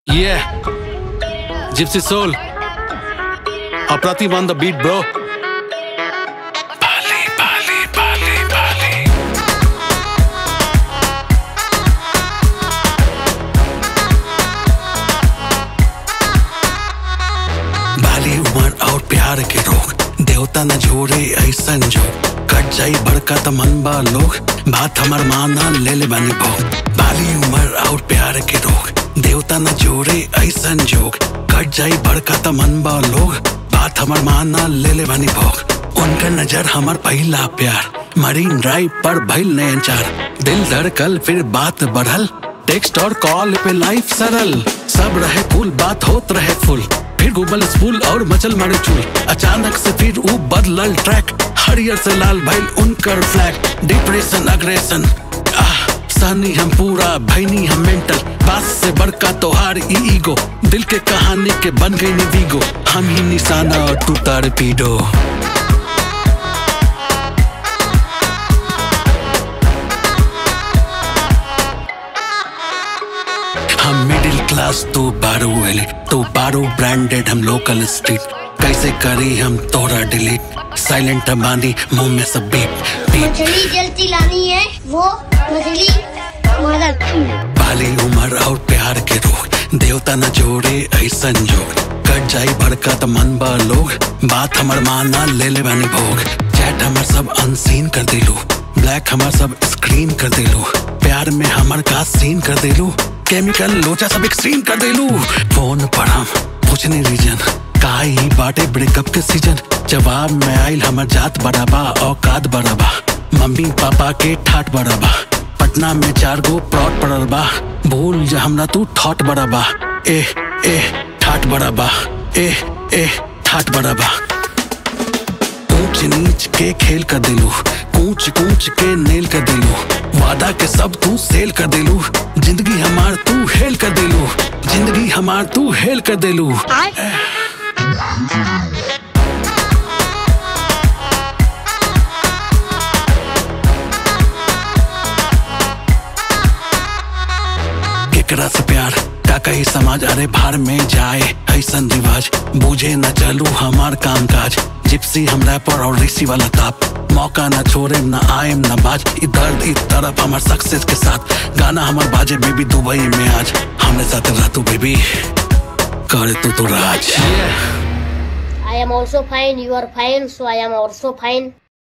Yeah. Gypsy Soul. Apratim on the beat, bro. Bali, Bali, Bali, Bali. बाली उमर और प्यार के रोग देवता न जोड़े ऐसन जो कट जाई बड़का त मन बा लोग बात हमर माना ले ले बनी भोग बाली उमर और प्यार के रोग देवता न जोड़े ऐसन जोग कट जाई बड़का त मन बा लोग बात हमर माना ले ले बनी भोग उनका नजर हमर पहला प्यार मरीन ड्राइव पर भइल नयन चार दिल धड़कल फिर बात बढ़ल टेक्स्ट और कॉल पे लाइफ सरल सब रहे कूल बात होत रहे फुल फिर गूगल स्कूल और मचल मारे चूल अचानक से फिर ऊ बदलल ट्रैक हरियर से लाल भइल उनकर फ्लैग डिप्रेशन अग्रेशन आह सहनी हम पूरा भैनी हम मेंटल बात से बड़का तोहार ई ईगो दिल के कहानी के बन गई वीगो हम ही निशाना और तू तारपीडो हम मिडिल क्लास तो बारो एले तो बारो ब्रांडेड हम लोकल स्ट्रीट कैसे करी हम तोरा डिलीट साइलेंट बांधी मुंह में सब बीप बीप मछली जल्दी लानी है वो मछली मदद बाली उमर और प्यार के रोग देवता न जोड़े ऐसन जोग कट जाई भड़का त मन बा लोग बात हमर माना ले ले बानी भोग चैट हमर सब अनसीन कर दिलू ब्लैक हमर सब स्क्रीन कर दिलू प्यार में हमर का सीन कर दिलू केमिकल लोचा सब एक्सट्रीम कर दिलू फोन पर हम पूछने रीजन का ही बाटे ब्रेकअप के सीजन जवाब में आइल हमर जात बराबा औकात बराबा मम्मी पापा के ठाट बराबा पटना में चार गो प्लॉट पड़ल बा भूल जा हमरा तू थॉट बड़ा बा ए ए ठाट बड़ा बा ए ए ठाट बड़ा बा ऊंच नीच के खेल कर दिलू कूच कूच के नेल कर दिलू वादा के सब तू सेल कर दिलू जिंदगी हमार तू हेल कर दिलू जिंदगी हमार तू हेल कर दिलू केकरा से प्यार का कही समाज अरे भार में जाए ऐसन रिवाज बूझे न चलू हमार काम काज जिप्सी हम रैपर और ऋषि वाला ताप मौका न छोड़े न आए न बाज ई दर्द ई तरफ हमार सक्सेस के साथ गाना हमार बाजे बेबी दुबई में आज हमरे साथ रह तू बेबी करे तू तो राज Yeah. I am also fine. You are fine. So I am also fine.